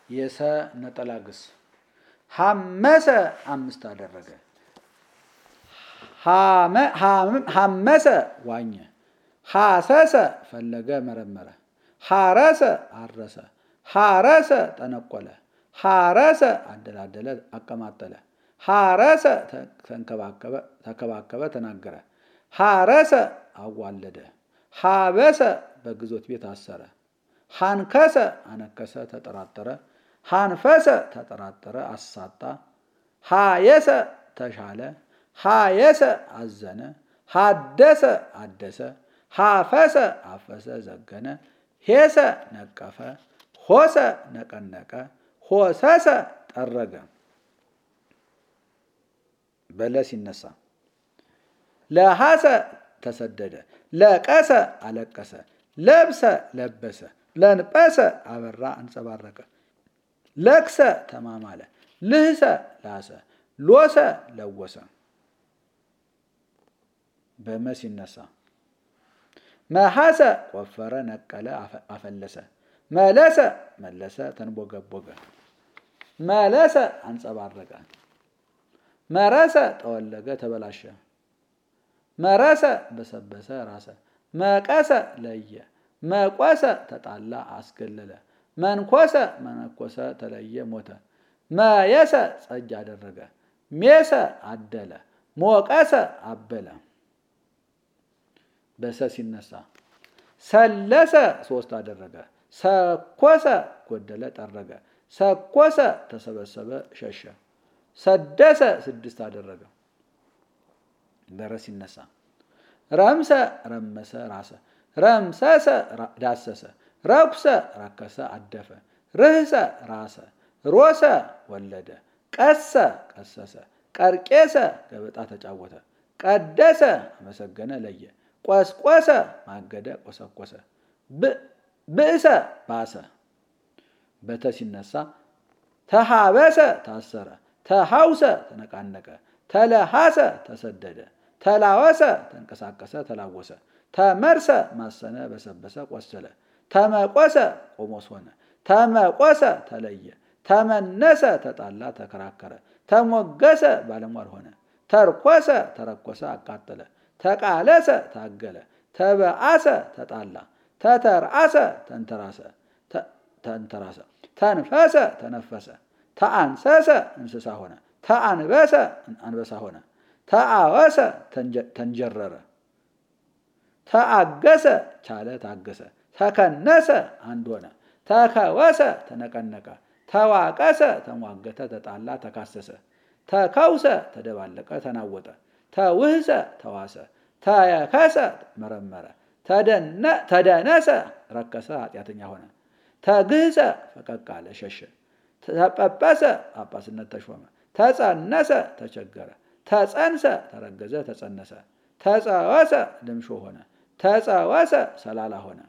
የሰ ነጠላ ግስ ሐመሰ አምስት አደረገ። ሐመሰ ዋኘ። ሐሰሰ ፈለገ መረመረ። ሐረሰ አረሰ። ሐረሰ ጠነቆለ። ሐረሰ አደላደለ አቀማጠለ። ሐረሰ ተከባከበ ተናገረ። ሐረሰ አዋለደ። ሐበሰ በግዞት ቤት አሰረ። ሐንከሰ አነከሰ ተጠራጠረ። ሐንፈሰ ተጠራጠረ አሳጣ። ሐየሰ ተሻለ። ሐየሰ አዘነ። ሐደሰ አደሰ። ሐፈሰ አፈሰ ዘገነ። ሄሰ ነቀፈ። ሆሰ ነቀነቀ። ሆሰሰ ጠረገ። በለ ሲነሳ ለሐሰ ተሰደደ። ለቀሰ አለቀሰ። ለብሰ ለበሰ። ለንጰሰ አበራ አንጸባረቀ። ለክሰ ተማማለ። ልህሰ ላሰ። ሎሰ ለወሰ። በመ ሲነሳ መሐሰ ቆፈረ ነቀለ አፈለሰ። መለሰ መለሰ ተንቦገቦገ። መለሰ አንጸባረቀ። መረሰ ጠወለገ ተበላሸ። መረሰ በሰበሰ ራሰ። መቀሰ ለየ። መቆሰ ተጣላ አስገለለ። መንኮሰ መነኮሰ ተለየ ሞተ። መየሰ ጸጅ አደረገ። ሜሰ አደለ። ሞቀሰ አበለ። በሰ ሲነሳ ሰለሰ ሶስት አደረገ። ሰኮሰ ጎደለ ጠረገ። ሰኮሰ ተሰበሰበ ሸሸ። ሰደሰ ስድስት አደረገ። በረ ሲነሳ ረምሰ ረመሰ ራሰ። ረምሰሰ ዳሰሰ። ረኩሰ ረከሰ አደፈ። ርህሰ ራሰ። ሮሰ ወለደ። ቀሰ ቀሰሰ። ቀርቄሰ ገበጣ ተጫወተ። ቀደሰ አመሰገነ ለየ። ቆስቆሰ ማገደ ቆሰቆሰ። ብእሰ ባሰ። በተ ሲነሳ ተሃበሰ ታሰረ። ተሃውሰ ተነቃነቀ። ተለሃሰ ተሰደደ። ተላወሰ ተንቀሳቀሰ ተላወሰ። ተመርሰ ማሰነ በሰበሰ ቆሰለ። ተመቆሰ ቆሞስ ሆነ። ተመቆሰ ተለየ። ተመነሰ ተጣላ ተከራከረ። ተሞገሰ ባለሟል ሆነ። ተርኮሰ ተረኮሰ አቃጠለ። ተቃለሰ ታገለ። ተበአሰ ተጣላ። ተተርአሰ ተንተራሰ ተንተራሰ። ተንፈሰ ተነፈሰ። ተአንሰሰ እንስሳ ሆነ። ተአንበሰ አንበሳ ሆነ። ተአወሰ ተንጀረረ። ተአገሰ ቻለ ታገሰ። ተከነሰ አንድ ሆነ። ተከወሰ ተነቀነቀ። ተዋቀሰ ተሟገተ ተጣላ ተካሰሰ። ተከውሰ ተደባለቀ ተናወጠ። ተውህሰ ተዋሰ። ተየከሰ መረመረ። ተደነሰ ረከሰ ኃጢአተኛ ሆነ። ተግህሰ ፈቀቅ አለ ሸሸ። ተጰጰሰ ጳጳስነት ተሾመ። ተጸነሰ ተቸገረ። ተጸንሰ ተረገዘ ተጸነሰ። ተጸወሰ ልምሾ ሆነ። ተጸወሰ ሰላላ ሆነ።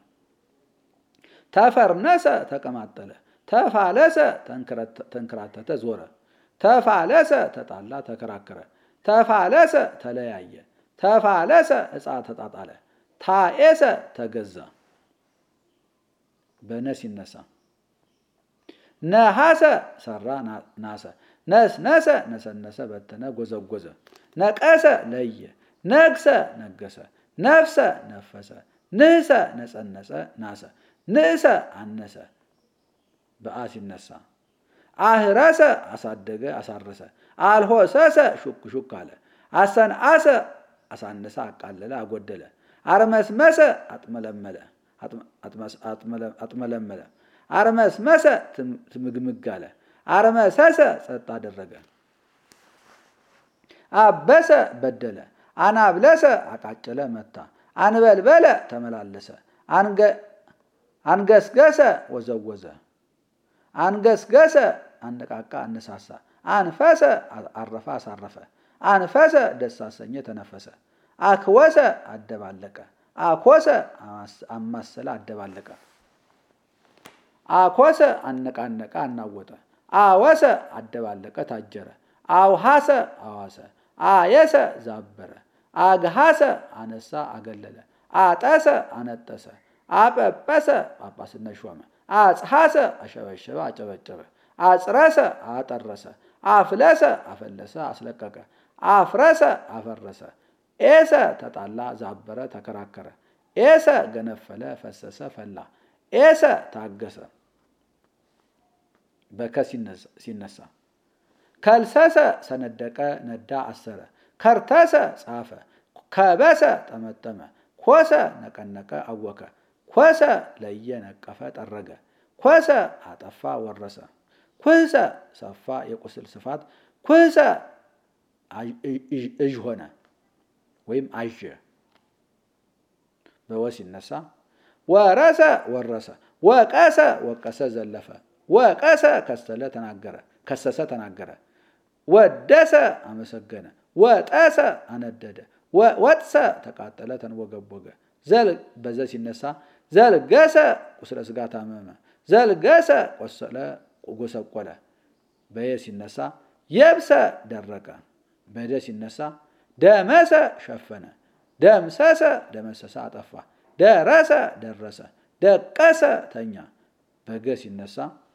ተፈርነሰ ተቀማጠለ። ተፋለሰ ተንከራተተ ዞረ። ተፋለሰ ተጣላ ተከራከረ። ተፋለሰ ተለያየ። ተፋለሰ ዕፃ ተጣጣለ። ታኤሰ ተገዛ። በነ ሲነሳ ነሐሰ ሰራ ናሰ። ነስነሰ ነሰነሰ በተነ ጎዘጎዘ። ነቀሰ ለየ። ነግሰ ነገሰ። ነፍሰ ነፈሰ። ንህሰ ነጸነጸ ናሰ። ንእሰ አነሰ። በአ ሲነሳ አህረሰ አሳደገ አሳረሰ። አልሆሰሰ ሹክ ሹክ አለ። አሰንአሰ አሳነሰ አቃለለ አጎደለ። አርመስመሰ አጥመለመለ አጥመለመለ። አርመስመሰ ትምግምግ አለ። አርመሰሰ ጸጥ አደረገ። አበሰ በደለ። አናብለሰ አቃጨለ መታ። አንበልበለ ተመላለሰ። አንገስገሰ ወዘወዘ። አንገስገሰ አነቃቃ አነሳሳ። አንፈሰ አረፈ አሳረፈ። አንፈሰ ደስ አሰኘ ተነፈሰ። አክወሰ አደባለቀ። አኮሰ አማሰለ አደባለቀ። አኮሰ አነቃነቀ አናወጠ። አወሰ አደባለቀ ታጀረ። አውሃሰ አዋሰ። አየሰ ዛበረ። አግሃሰ አነሳ አገለለ። አጠሰ አነጠሰ። አጰጰሰ ጳጳስነት ሾመ። አጽሐሰ አሸበሸበ አጨበጨበ አጽረሰ አጠረሰ አፍለሰ አፈለሰ አስለቀቀ አፍረሰ አፈረሰ ኤሰ ተጣላ ዛበረ ተከራከረ ኤሰ ገነፈለ ፈሰሰ ፈላ ኤሰ ታገሰ በከ ሲነሳ ከልሰሰ ሰነደቀ ነዳ አሰረ ከርተሰ ጻፈ ከበሰ ጠመጠመ ኮሰ ነቀነቀ አወከ ኮሰ ለየ ነቀፈ ጠረገ ኮሰ አጠፋ ወረሰ ኩህሰ ሰፋ የቁስል ስፋት ኩህሰ እዥ ሆነ ወይም አዥ በወ ሲነሳ ወረሰ ወረሰ ወቀሰ ወቀሰ ዘለፈ ወቀሰ ከሰለ ተናገረ ከሰሰ ተናገረ ወደሰ አመሰገነ ወጠሰ አነደደ ወጥሰ ተቃጠለ ተንወገቦገ በዘ ሲነሳ ዘልገሰ ቁስለ ስጋ ታመመ ዘልገሰ ቆሰለ ጎሰቆለ በየ ሲነሳ የብሰ ደረቀ በደ ሲነሳ ደመሰ ሸፈነ ደምሰሰ ደመሰሰ አጠፋ ደረሰ ደረሰ ደቀሰ ተኛ በገ ሲነሳ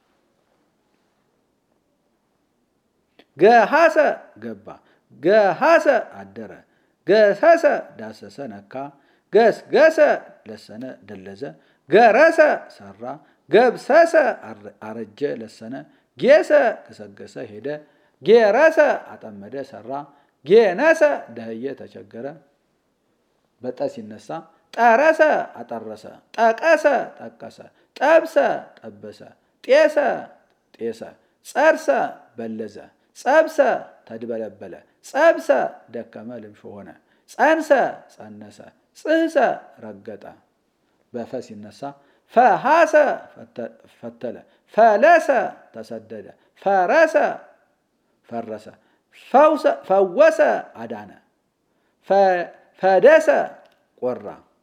ገሃሰ ገባ ገሃሰ አደረ ገሰሰ ዳሰሰ ነካ ገስገሰ ለሰነ ደለዘ ገረሰ ሰራ ገብሰሰ አረጀ ለሰነ ጌሰ ገሰገሰ ሄደ ጌረሰ አጠመደ ሰራ ጌነሰ ደህየ ተቸገረ በጠ ሲነሳ ጠረሰ አጠረሰ ጠቀሰ ጠቀሰ ጠብሰ ጠበሰ ጤሰ ጤሰ ጸርሰ በለዘ ጸብሰ ተድበለበለ ጸብሰ ደከመ ልምሾ ሆነ ጸንሰ ጸነሰ ጽህሰ ረገጠ በፈ ሲነሳ ፈሃሰ ፈተለ ፈለሰ ተሰደደ ፈረሰ ፈረሰ ፈወሰ አዳነ ፈደሰ ቆራ